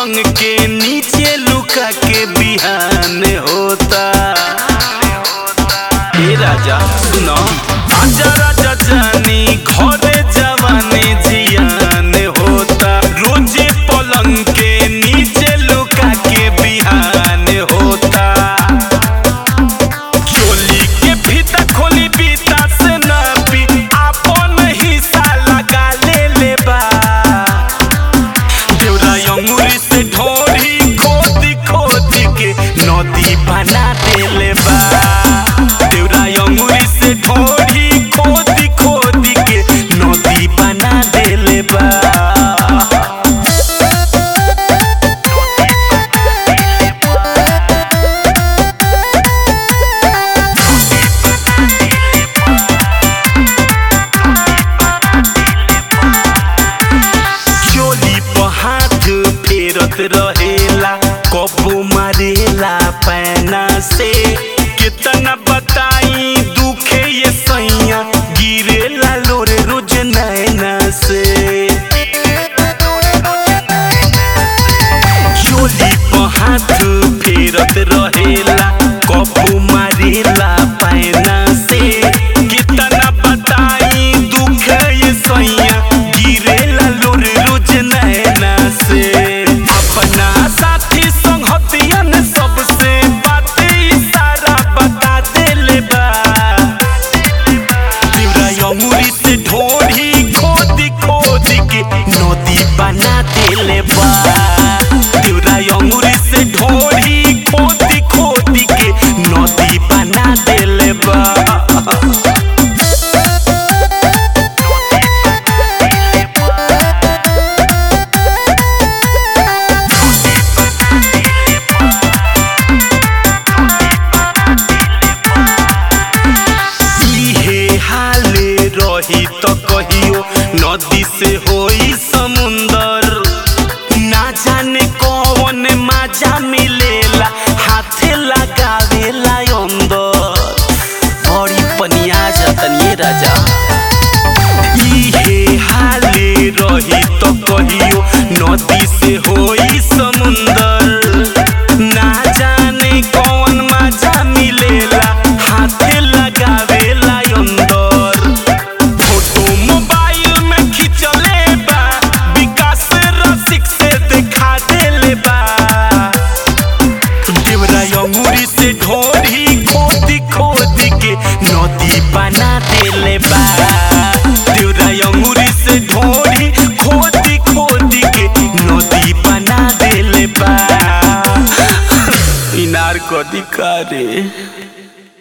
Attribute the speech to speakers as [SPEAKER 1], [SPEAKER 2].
[SPEAKER 1] पलंग के नीचे लुका के बिहान होता ए राजा सुनो आजा राजा जानी घरे जवानी जियान होता रोजे पलंग के नीचे लुका के बिहान होता चोली के फीता खोली बीता से ना पी आपन हिस्सा लगा ले ले बा देवरा अंगूरी से ढोरी खोदी खोदी के नदी बना देले बा देवरा अंगूरी से ढोरी खोदी खोदी के नदी बना देले बा चोली पर हाथ फेरत रहेला कबू मारेला पैना से कितना बताई दुखे ये सैया गिरेला लोरे रोज नैना से चोली पर हाथ फेरत रहेला कबू मारेला पैना से कितना बताई दुख ये सैया गिरेला लोर रोज नैना से अपना साथी संगतियन सबसे बात इशारा बता देले बा देवरा अंगूरी से ढोढ़ी खोदी खोदी के नदी बना देले बा देवरा अंगूरी से ढोढ़ी खोदी खोदी के नदी बना देले बा इहे हाले रही त कहियो नदी से होई समुंदर ना जाने कौन मजा मिलेला हाथे लगावेला अंदर बड़ी पनिया जतनिए राजा इहे हाले रही त कहियो नदी से होई समुंदर ना जाने कौन मजा मिलेला हाथे लगावेला अंदर फोटो मोबाइल में खिंचले बा विकास रसिक से दिखा देले बा देवरा अंगूरी से ढोरी खोदी खोदी के नदी बना देले बा देवरा अंगूरी से ढोरी खोदी खोदी के नदी बना देले बा इनार कदी का रे